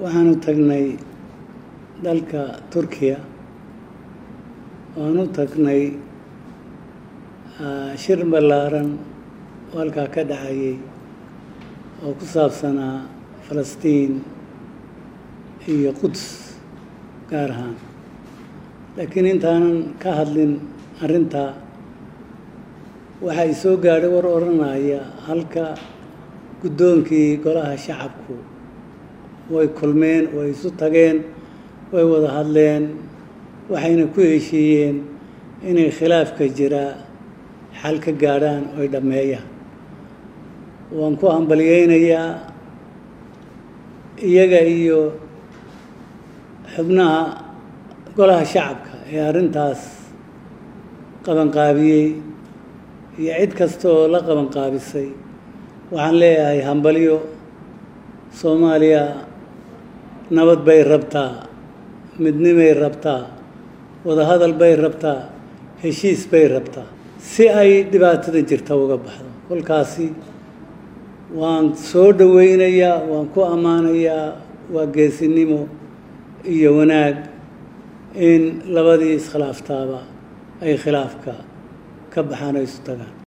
waxaanu tagnay dalka turkiya waanu tagnay shir ballaaran oo halkaa ka dhacayay oo ku saabsanaa falastiin iyo quds gaar ahaan laakiin intaanan ka hadlin arrintaa waxaa i soo gaadhay war odhanaya halka guddoonkii golaha shacabku way kulmeen way isu tageen way wada hadleen waxayna ku heshiiyeen inay khilaafka jiraa xal ka gaadhaan oy dhammeeyaan waan ku hambalyeynayaa iyaga iyo xubnaha golaha shacabka ee arrintaas qabanqaabiyey iyo cid kasta oo la qabanqaabisay waxaan leeyahay hambalyo soomaaliya nabad bay rabtaa midnimay rabtaa wadahadal bay rabtaa heshiis bay rabtaa si ay dhibaatada jirta uga baxdo kolkaasi waan soo dhoweynayaa waan ku ammaanayaa waa geesinimo iyo wanaag in labadii iskhilaaftaaba ay khilaafka ka baxaan oo isu tagaan